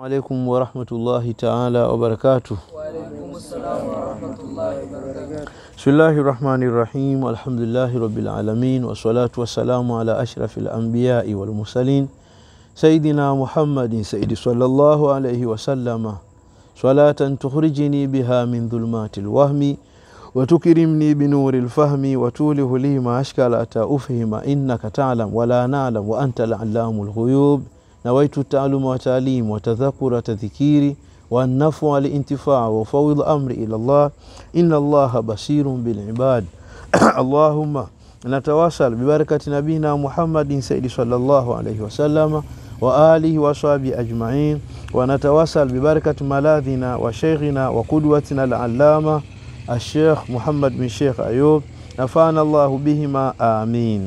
alaikum warahmatullahi taala wabarakatuh. Waalaikum salam warahmatullahi wabarakatuh. Bismillahi rahmani rahim. Alhamdulillahi rabbil alamin wassalatu wassalamu ala ashrafi lambiyai walmursalin sayidina Muhammadin saidi sallallahu alaihi wasallama salatan tukhrijini biha min dhulmati lwahmi وتكرمني بنور الفهم وتوله لي ما أشكال أتى أفهم إنك تعلم ولا نعلم وأنت العلام الغيوب نويت التعلم وتعليم وتذكر تذكيري والنفع الانتفاع وفوض أمري إلى الله إن الله بصير بالعباد اللهم نتواصل ببركة نبينا محمد سيد صلى الله عليه وسلم وآله وصحبه أجمعين ونتواصل ببركة ملاذنا وشيخنا وقدوتنا العلامة الشيخ محمد بن شيخ أيوب نفعنا الله بهما آمين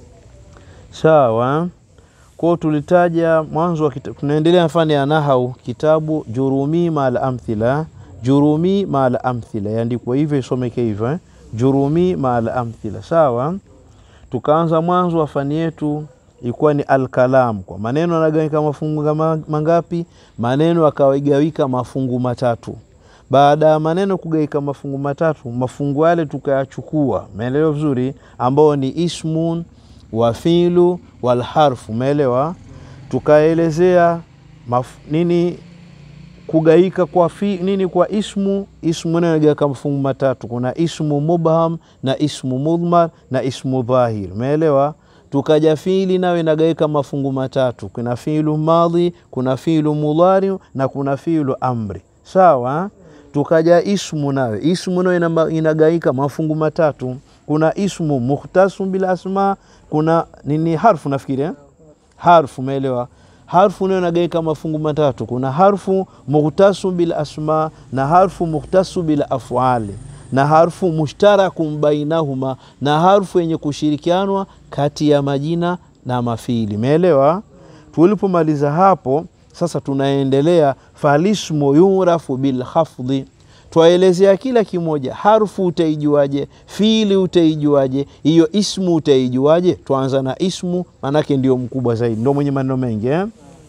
sawa kwao tulitaja mwanzo wa kita- tunaendelea na fani ya nahau kitabu jurumi mal amthila jurumi mal amthila yaandikwa hivyo isomeke hivyo eh? jurumi mal amthila sawa tukaanza mwanzo wa fani yetu ilikuwa ni alkalam kwa maneno yanagawika mafungu kama- mangapi maneno akawagawika mafungu matatu baada ya maneno kugawika mafungu matatu mafungu yale tukayachukua umeelewa vizuri ambao ni ismun wa filu walharfu umeelewa tukaelezea maf, nini kugaika kwa fi, nini kwa ismu ismu nagawika mafungu matatu kuna ismu mubham na ismu mudhmar na ismu dhahir umeelewa tukaja fiili nayo inagawika mafungu matatu kuna fiilu madhi kuna fiilu mudhari na kuna fiilu amri sawa tukaja ismu nayo ismu nayo inama- inagawika mafungu matatu kuna ismu mukhtasu bil asma kuna nini harfu nafikiri eh? harfu umeelewa harfu nayo inagawika mafungu matatu kuna harfu mukhtasu bil asma na harfu mukhtasu bil afali na harfu mushtarakum bainahuma na harfu yenye kushirikianwa kati ya majina na mafili umeelewa tulipomaliza hapo sasa tunaendelea falismu yurafu bilhafdhi twaelezea kila kimoja harfu utaijuaje fiili utaijuaje hiyo ismu utaijuaje twaanza na ismu manake ndio mkubwa zaidi ndio mwenye maneno mengi eh?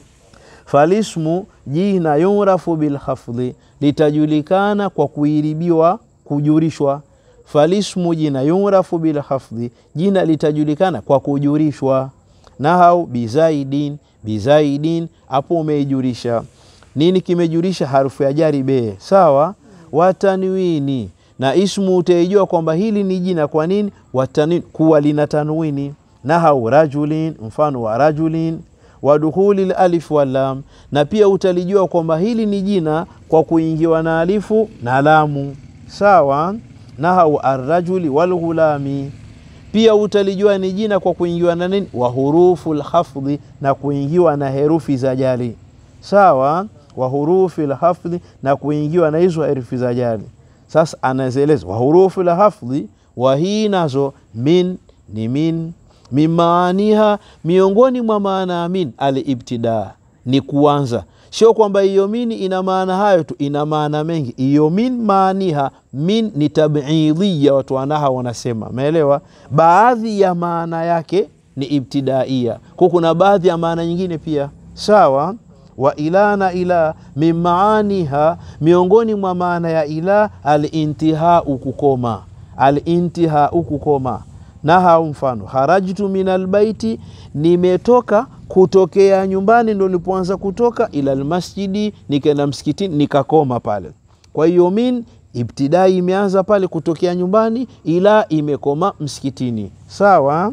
falismu jina yurafu bilhafdhi litajulikana kwa kuiribiwa kujurishwa falismu jina yurafu bilhafdhi jina litajulikana kwa kujurishwa nahau bizaidin bizaidin hapo umeijurisha nini kimejurisha harufu ya jari be sawa watanwini na ismu utaijua kwamba hili ni jina kwa nini watanwini kuwa lina tanwini nahau rajulin mfano wa rajulin wadukhuli lalif walam na pia utalijua kwamba hili ni jina kwa kuingiwa na alifu na lamu sawa nahau arrajuli walghulami pia utalijua ni jina kwa kuingiwa na nini wa hurufu lhafdhi na kuingiwa na herufi za jali sawa wa hurufi lhafdhi na kuingiwa na hizo herufi za jali sasa anazieleza wa hurufu lhafdhi wa hii nazo min ni min mimaaniha miongoni mwa maana ya min alibtidaa ni kuanza sio kwamba hiyo mini ina maana hayo tu ina maana mengi hiyo min maaniha min ni tabidhiya watu wanaha wanasema umeelewa baadhi ya maana yake ni ibtidaia kwa kuna baadhi ya maana nyingine pia sawa wa ila na ila min maaniha miongoni mwa maana ya ila alintihau kukoma alintihau kukoma naha mfano harajtu min albaiti nimetoka kutokea nyumbani ndo nilipoanza kutoka ila lmasjidi nikaenda msikitini nikakoma pale kwa hiyo min ibtidai imeanza pale kutokea nyumbani ila imekoma msikitini sawa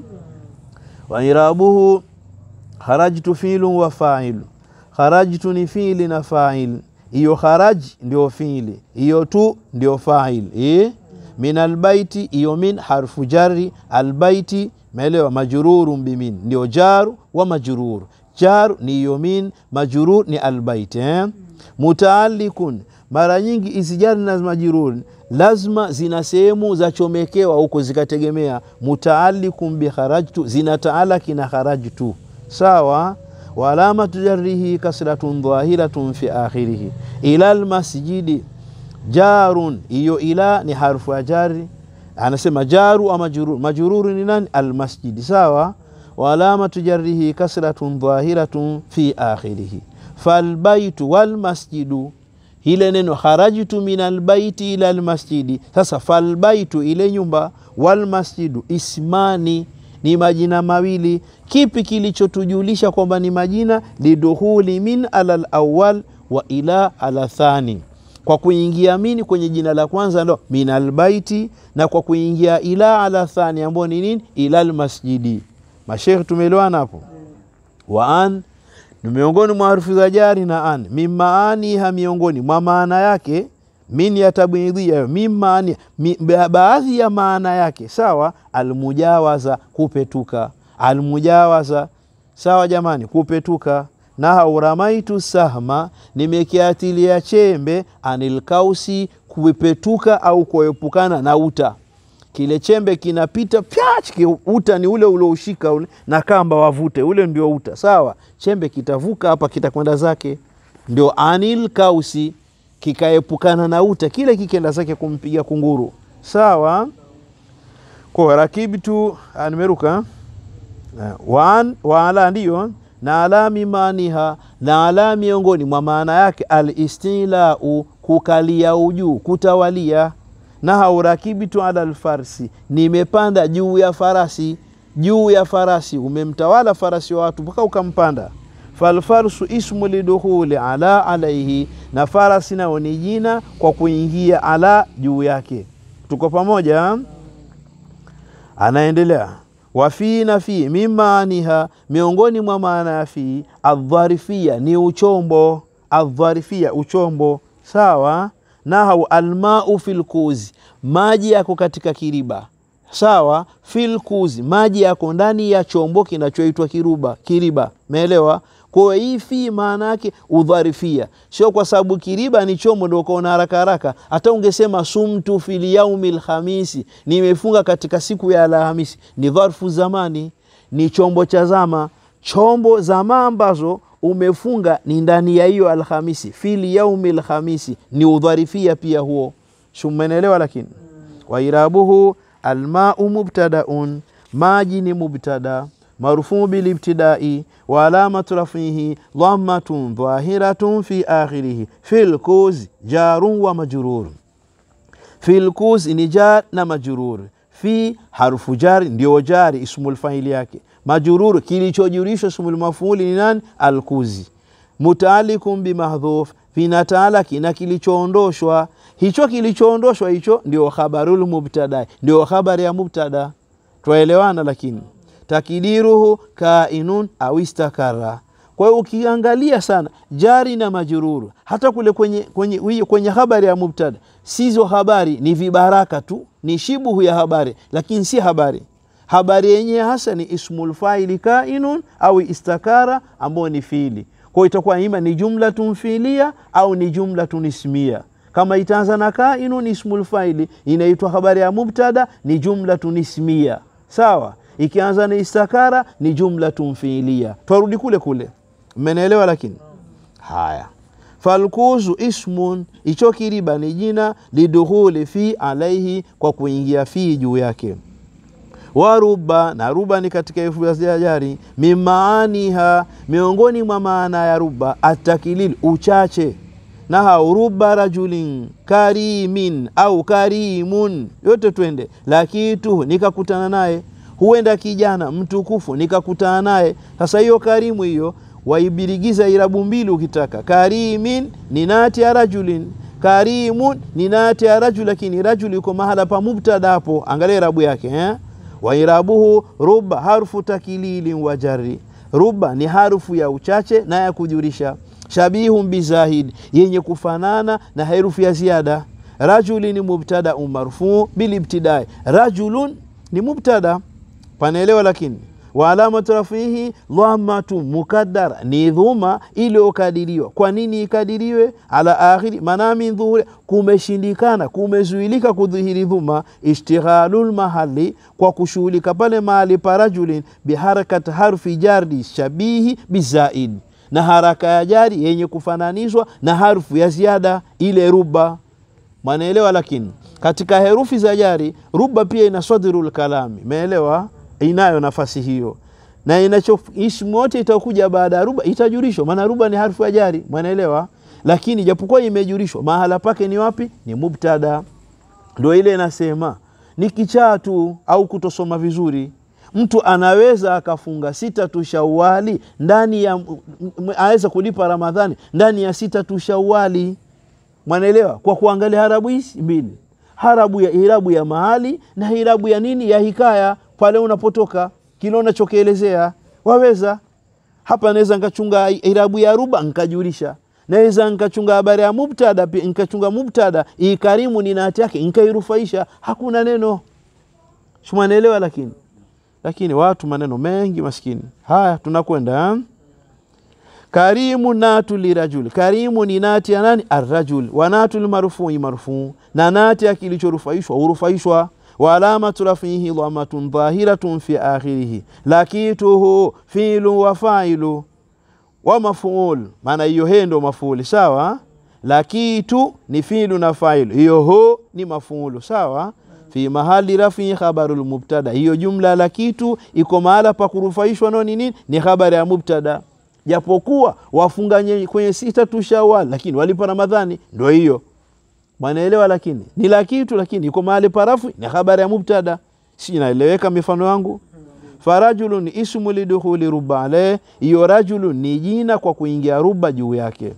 wairabuhu harajtu filu wa failu kharajtu ni fiili na fail hiyo kharaj ndio fiili hiyo tu ndio fail eh? min albaiti hiyo min harfu jari albaiti meelewa majrurun bimin ndio jaru wa majrur jaru ni hiyo min majrur ni albaiti eh? mutaalikun mara nyingi hizi jari na majrur lazima zina sehemu za chomekewa huko zikategemea mutaalikun bikharajtu zinataalaki na kharajtu sawa waalamatu jarrihi kasratun dhahiratun fi akhirihi ila lmasjidi jarun hiyo ila ni harfu ya jari anasema jaru ama majururu majururu ni nani almasjidi sawa waalamatu jarrihi kasratun dhahiratun fi akhirihi falbaitu walmasjidu ile neno kharajtu min albaiti ila almasjidi sasa falbaitu ile nyumba walmasjidu ismani ni majina mawili kipi kilichotujulisha kwamba ni majina liduhuli min ala lawal wa ila ala thani kwa kuingia mini kwenye jina la kwanza ndo min albaiti na kwa kuingia ila ala thani ambayo ni nini ila almasjidi mashekhe tumeelewana hapo wa an ni miongoni mwa harufu za jari na an mimaaniha miongoni mwa maana yake min ya tabidhia min maani mi, baadhi ya maana yake sawa almujawaza kupetuka almujawaza sawa jamani kupetuka na uramaitu sahma nimekiatilia chembe anilkausi kupetuka au kuepukana na uta kile chembe kinapita pyach uta ni ule uloushika ule na kamba wavute ule ndio uta sawa chembe kitavuka hapa kitakwenda zake ndio anil kausi kikaepukana na uta kile kikenda zake kumpiga kunguru sawa kwa rakibtu nimeruka waan waala ndiyo na ala mimaniha na ala miongoni mwa maana yake alistilau kukalia ujuu kutawalia na haurakibitu ala alfarsi nimepanda juu ya farasi juu ya farasi umemtawala farasi wa watu mpaka ukampanda falfarsu ismu lidukhuli ala alaihi na farasi nao ni jina kwa kuingia ala juu yake tuko pamoja anaendelea wafii na fii mimaaniha miongoni mwa maana ya fii adharifia ni uchombo adharifia uchombo sawa nahau almau filkuzi maji yako katika kiriba sawa filkuzi maji yako ndani ya chombo kinachoitwa kiruba kiriba meelewa kwa hii fi maana yake udharifia sio kwa sababu kiriba ni chombo ndio ukaona haraka haraka hata ungesema sumtu fil yaumi lhamisi nimefunga katika siku ya alhamisi ni dharfu zamani ni chombo cha zama chombo zama ambazo umefunga ni ndani ya hiyo alhamisi fil yaumi lhamisi ni udharifia pia huo shumenelewa lakini wairabuhu almau mubtadaun maji ni mubtada marufuu bilibtidai wa alamatu rafihi dhammatun dhahiratun fi akhirihi filkuzi jarun wa majrur filkuzi ni jar na majrur fi harufu jari ndio jari ismul faili yake majrur kilichojurishwa ismul mafuli ni nani alkuzi mutaalikum bimahdhuf vinataalaki na kilichoondoshwa hicho kilichoondoshwa hicho ndio khabarul mubtada ndio habari ya mubtada twaelewana lakini takidiruhu kainun au istakara kwa hiyo ukiangalia sana jari na majururu hata kule kwenye, kwenye, kwenye habari ya mubtada sizo habari ni vibaraka tu ni shibuhu ya habari lakini si habari habari yenyewe hasa ni ismul faili kainun au istakara ambayo ni fiili kwa hiyo itakuwa ima ni jumlatun fiilia au ni jumlatun ismia kama itaanza na kainun ismul faili inaitwa habari ya mubtada ni jumlatun ismia sawa ikianza na istakara ni jumlatun fiilia twarudi kule kule mmenielewa lakini haya falkuzu ismun icho kiriba ni jina lidukhuli fi alaihi kwa kuingia fi juu yake waruba na ruba ni katika herufi za jari mimaaniha miongoni mwa maana ya ruba atakilil uchache na hauruba rajulin karimin au karimun yote twende lakitu nikakutana naye huenda kijana mtukufu nikakutana naye sasa hiyo karimu hiyo waibirigiza irabu mbili ukitaka karimin ni nati ya rajulin karimun ni nati ya rajul lakini rajul yuko mahala pa mubtada hapo angalia irabu yake eh? wairabuhu ruba harfu takililin wa jarri ruba ni harufu ya uchache na ya kujurisha shabihun bizahid yenye kufanana na herufu ya ziada rajuli ni mubtada marfuu bilibtidai rajulun ni mubtada panaelewa lakini wa alamatu rafihi dhamatu mukaddara ni dhuma iliyokadiriwa kwa nini ikadiriwe ala akhiri maana min dhuhuri kumeshindikana kumezuilika kudhihiri dhuma ishtighalul mahali kwa kushughulika pale mahali pa rajulin biharakat harfi jardi shabihi bizaid na haraka ya jari yenye kufananishwa na harfu ya ziada ile ruba mwanaelewa lakini katika herufi za jari ruba pia ina sadrul kalami meelewa inayo nafasi hiyo na inacho ismu yote itakuja baada ya ruba itajulishwa, maana ruba ni harfu ya jari, mwanaelewa. Lakini japokuwa imejulishwa, mahala pake ni wapi? Ni mubtada. Ndio ile inasema ni kichaa tu au kutosoma vizuri mtu anaweza akafunga sita tu Shawali ndani ya aweza kulipa Ramadhani ndani ya sita tu Shawali, mwanaelewa, kwa kuangalia harabu hizi mbili, harabu ya irabu ya mahali na irabu ya nini ya hikaya, pale unapotoka kile unachokielezea waweza. Hapa naweza nikachunga irabu ya ruba nkajulisha, naweza nkachunga habari ya mubtada, nkachunga mubtada ikarimu ni nati yake nkairufaisha, hakuna neno shumanaelewa, lakini lakini watu maneno mengi maskini. Haya, tunakwenda karimu natu lirajul. Karimu ni nati ya nani? Arrajul. wa natu lmarfui marfuu, na nati ya kilichorufaishwa hurufaishwa. wa alamatu rafihi dhamatun dhahiratun fi akhirihi, lakituhu filu wa failu wa mafuul, maana hiyo he ndo mafuuli sawa. Lakitu ni filu na failu, hiyo ho ni mafuulu sawa fi mahali rafi khabarul mubtada, hiyo jumla la kitu iko mahala pa kurufaishwa no nini? Ni habari ya mubtada, japokuwa wafunga kwenye sita tu Shawwal, lakini walipa Ramadhani, ndio hiyo mwanaelewa. Lakini ni la kitu, lakini iko mahali pa rafi, ni habari ya mubtada. Si inaeleweka mifano yangu? Farajulun ismu lidukhuli ruba alayh, hiyo rajulun ni jina kwa kuingia ruba juu yake.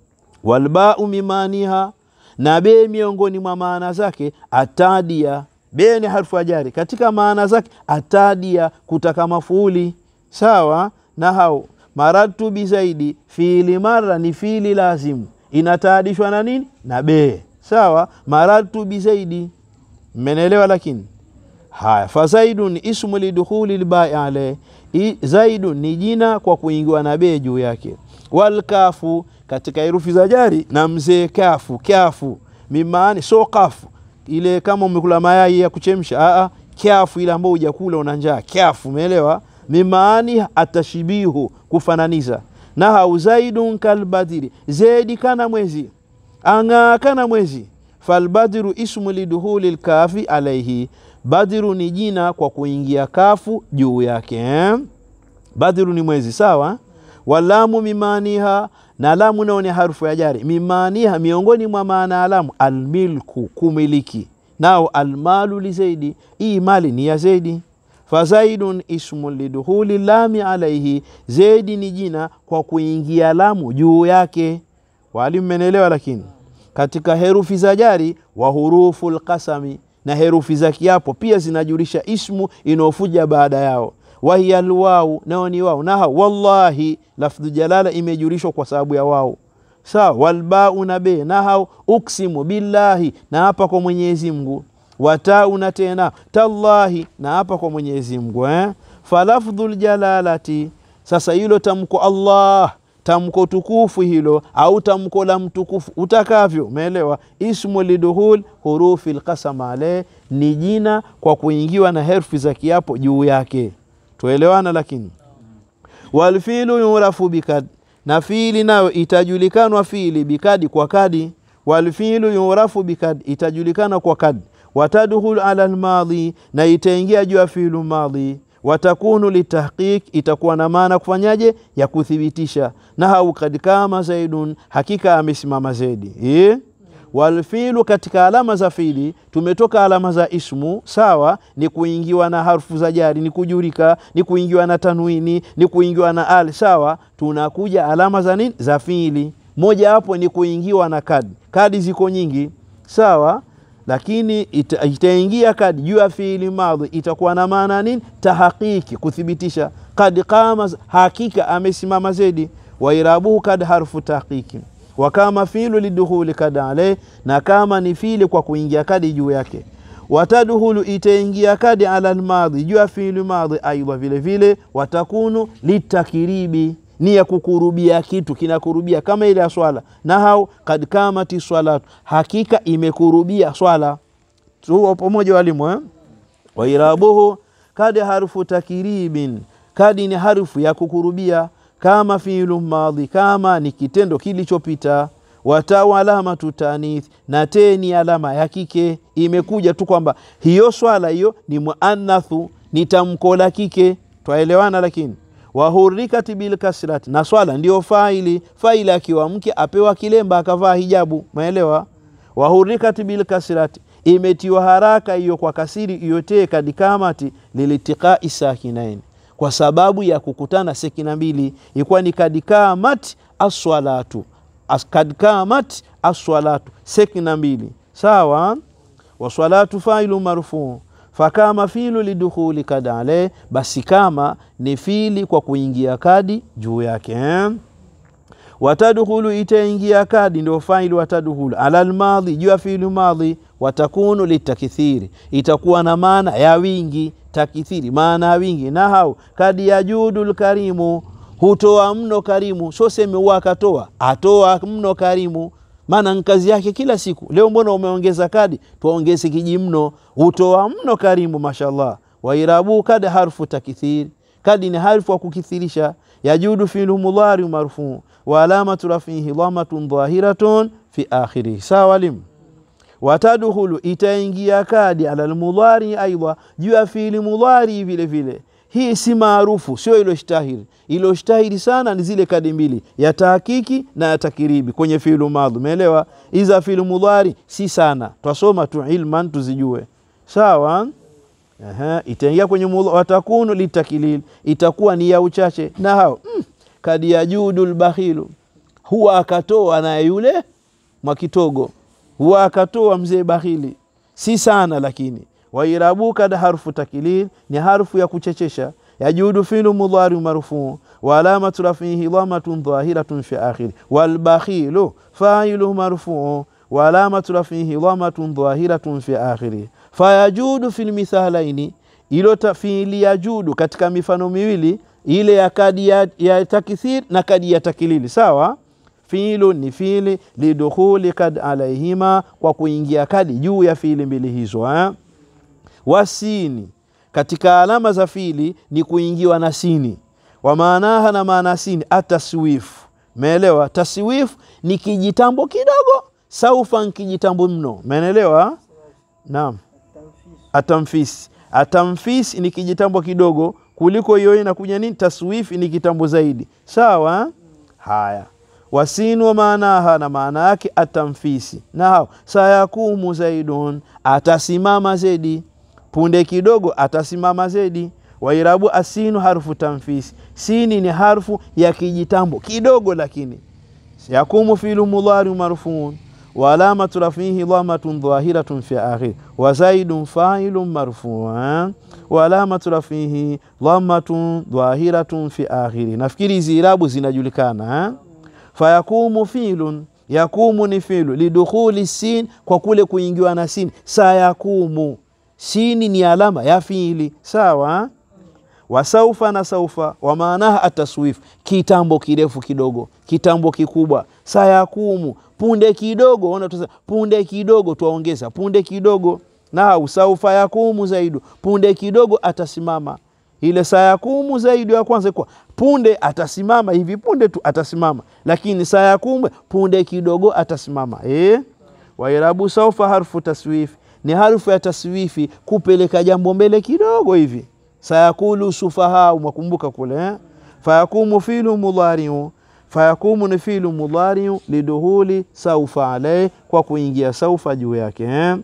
Walbau mimaniha na be miongoni mwa maana zake atadia. Be ni harfu ajari, katika maana zake atadia, kutaka mafuuli sawa. na hau maratu bizaidi, fiili mara ni fiili lazimu, inataadishwa na nini? Na be sawa. maratu bizaidi, mmenelewa? Lakini haya, fazaidun ismu lidukhuli lbai ale, zaidun ni jina kwa kuingiwa na be juu yake. Walkafu katika herufi za jari na mzee kafu kafu mimaani so kafu ile kama umekula mayai ya kuchemsha a kafu ile ambayo hujakula una njaa kafu, umeelewa? Mimaani atashibihu kufananiza na hau zaidun kalbadiri, zedi kana mwezi ang'aa kana mwezi. Falbadiru ismu liduhuli lkafi alaihi, badiru ni jina kwa kuingia kafu juu yake eh? Badiru ni mwezi sawa. Walamu mimaniha na lamu nao ni harufu ya jari. Mimaniha, miongoni mwa maana ya lamu almilku, kumiliki. Nao almalu li zaidi, hii mali ni ya Zaidi. Fazaidun ismu liduhuli lami alaihi, Zaidi ni jina kwa kuingia lamu juu yake. Walimu menelewa. Lakini katika herufi za jari wa hurufu lqasami, na herufi za kiapo pia zinajulisha ismu inaofuja baada yao wahiya lwau nao ni wau naha wallahi lafdhu jalala imejulishwa kwa sababu ya wau sawa. Walbau na be nahau uksimu billahi na hapa kwa Mwenyezi Mungu. Watau na tena tallahi na hapa kwa Mwenyezi Mungu eh? falafdhu ljalalati sasa, hilo tamko Allah tamko tukufu hilo au tamko la mtukufu utakavyo, umeelewa? Ismu liduhul hurufi lqasam ale ni jina kwa kuingiwa na herufi za kiapo juu yake tuelewana. Lakini walfilu yurafu bikad, na fiili nayo itajulikanwa fiili bikadi, kwa kadi. Walfilu yurafu bikad, itajulikana kwa kadi. Watadkhulu ala lmadhi, na itaingia juu ya fiilu madhi. Watakunu litahqiq, itakuwa na maana kufanyaje? Ya kuthibitisha. Na hau kad kama zaidun, hakika amesimama Zaidi e? Walfilu katika alama za fiili tumetoka alama za ismu sawa, ni kuingiwa na harfu za jari, ni kujurika, ni kuingiwa na tanwini, ni kuingiwa na al sawa. Tunakuja alama za nini za fiili, moja hapo ni kuingiwa na kadi. Kadi ziko nyingi sawa, lakini ita, itaingia kadi juu ya fiili madhi, itakuwa na maana nini? Tahakiki, kuthibitisha. Kad qama, hakika amesimama Zaidi. Wairabuhu kad harfu tahqiqi wa kama filu lidukhuli kad ale, na kama ni fili kwa kuingia kadi juu yake. Watadkhulu, itaingia kadi ala lmadhi juu ya fiili madhi. Aidha vile vile watakunu litakiribi, ni ya kukurubia kitu kinakurubia, kama ile ya swala. Nahau kad kamati swalatu, hakika imekurubia swala. Tuo pamoja walimu eh? Wairabuhu kad harfu takiribin, kadi ni harfu ya kukurubia kama fiilu madhi, kama ni kitendo kilichopita. Watau alamatu tanith, na te ni alama ya kike. Imekuja tu kwamba hiyo swala hiyo ni muannathu, ni tamko la kike, twaelewana. Lakini wahurikati bilkasrati, na swala ndio faili. Faili akiwa mke apewa kilemba akavaa hijabu, maelewa. Wahurikati bilkasrati, imetiwa haraka hiyo kwa kasiri iyotee kadikamati lilitiqai sakinaini, kwa sababu ya kukutana sekina mbili, ikuwa ni kadikamat aswalatu As, kadikamat aswalatu sekina mbili sawa. Waswalatu failu marfuu fakama filu lidukhuli kad ale, basi kama ni fili kwa kuingia kadi juu yake eh? watadkhulu itaingia kadi ndio faili watadkhulu ala almadhi juu ya filu madhi watakunu litakithiri itakuwa na maana ya wingi takithiri maana ya wingi nahau kadi yajudu lkarimu hutoa mno karimu so seme huwa akatoa atoa mno karimu maana nkazi yake kila siku leo mbona umeongeza kadi tuongeze kiji mno hutoa mno karimu mashallah wairabu kad harfu takithiri kadi ni harfu wa kukithirisha yajudu filu mudhari marfuu wa alamatu rafihi dhamatun dhahiratun fi akhirihi sawa limu watadkhulu itaingia kadi ala lmudhari aidha juu ya fiili mudhari vile vile hii si maarufu sio iloshtahiri iloshtahiri sana ni zile kadi mbili ya tahakiki na ya takiribi kwenye fiilu madhi umeelewa iza fiilu mudhari si sana twasoma tu ilman tuzijue sawa Aha, itaingia kwenye mudha, watakunu litakilil itakuwa ni ya uchache na hao mm, kadi ya judu lbakhilu huwa akatoa na yule mwakitogo huwa akatoa mzee bakhili si sana lakini wairabu kad harfu takilil ni harfu ya kuchechesha yajudu filu mudhari marfuu wa alamatu rafihi dhamatun dhahiratun fi akhiri walbakhilu failu marfuu wa alamatu rafihi dhamatun dhahiratun fi akhiri fayajudu fi lmithalaini ilo fiili yajudu katika mifano miwili ile ya kadi ya, ya takithir na kadi ya takilili sawa fiilu ni fiili lidukhuli kad alaihima kwa kuingia kadi juu ya fiili mbili hizo eh? wasini katika alama za fiili ni kuingiwa na sini wa maanaha na maana sini ataswifu meelewa taswifu ni kijitambo kidogo saufa ni kijitambo mno meelewa naam atamfisi atamfisi ni kijitambo kidogo kuliko hiyo inakuja nini taswifi ni kitambo zaidi sawa haya wasinu wa maanaha na maana yake atamfisi nao sayakumu zaidun atasimama zedi punde kidogo atasimama zedi wairabu asinu harfu tamfisi sini ni harfu ya kijitambo kidogo lakini yakumu filu mudhari marfuun wa alamatu rafihi dhamatun dhahiratun fi akhir wa zaidun failun marfuan wa alamatu rafihi dhamatun dhahiratun fi akhiri nafikiri hizi irabu zinajulikana eh? fayakumu filun yakumu ni filu lidukhuli sin kwa kule kuingiwa na sin sayakumu sini ni alama ya fiili sawa wasaufa na saufa wa maanaha ataswif kitambo kirefu kidogo kitambo kikubwa sayakumu punde kidogo ona tusa, punde kidogo twaongeza punde kidogo na saufa yakumu zaidu punde kidogo atasimama ile sayakumu zaidi ya kwanza kwa punde atasimama hivi punde tu atasimama lakini sayakumu punde kidogo atasimama eh? wairabu saufa harfu taswifi ni harfu ya taswifi kupeleka jambo mbele kidogo hivi sayakulu sufahau mwakumbuka kule eh? fayakumu filu mudhariu fayakumu ni filu mudhariu liduhuli saufa alai kwa kuingia saufa juu yake eh?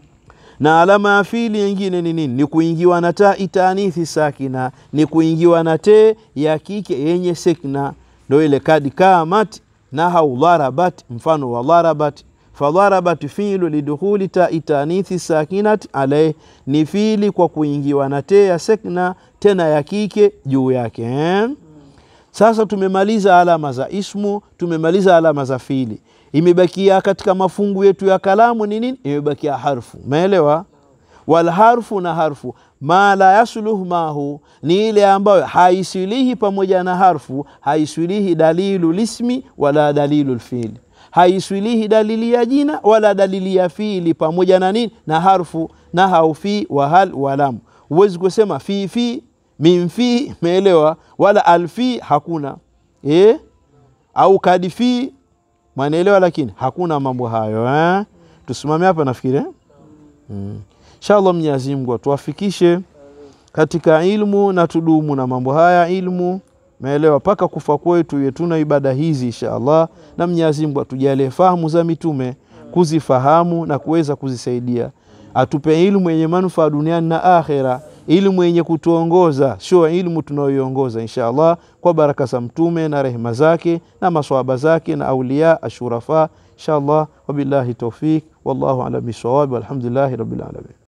na alama ya fili yengine ni nini? Ni kuingiwa na ta itanithi sakina, ni kuingiwa na te ya kike yenye sekna, ndo ile kadi kamat na hau dharabat, mfano wa dharabat fadharabat filu lidukhuli ta itanithi sakinat alaih, ni fili kwa kuingiwa na te ya sekna tena ya kike juu yake eh? Sasa tumemaliza alama za ismu, tumemaliza alama za fili imebakia katika mafungu yetu ya kalamu ni nini? Imebakia harfu, umeelewa? Wal harfu na harfu ma la yasluh mahu ni ile ambayo haisilihi pamoja na harfu, haisilihi dalilu lismi wala dalilu lfili, haisilihi dalili ya jina wala dalili ya fiili pamoja na nini na harfu na haufi wa hal walam. Huwezi kusema fi fi min fi, umeelewa? Wala alfi hakuna eh? au kadi fi mwanaelewa, lakini hakuna mambo hayo eh? Tusimame hapa nafikiri eh? mm. Inshallah Mwenyezi Mungu atuwafikishe katika ilmu na tudumu na mambo haya ilmu Umeelewa? Mpaka kufa kwetu iwe tuna ibada hizi insha Allah, na Mwenyezi Mungu atujalie fahamu za mitume, kuzifahamu na kuweza kuzisaidia, atupe ilmu yenye manufaa duniani na akhera, ilmu yenye kutuongoza, sio ilmu tunayoiongoza insha Allah, kwa baraka za mtume na rehema zake na maswahaba zake na auliya ashurafa insha Allah. Wabillahi tawfik, wallahu ala bisawab, walhamdulillahi rabbil alamin.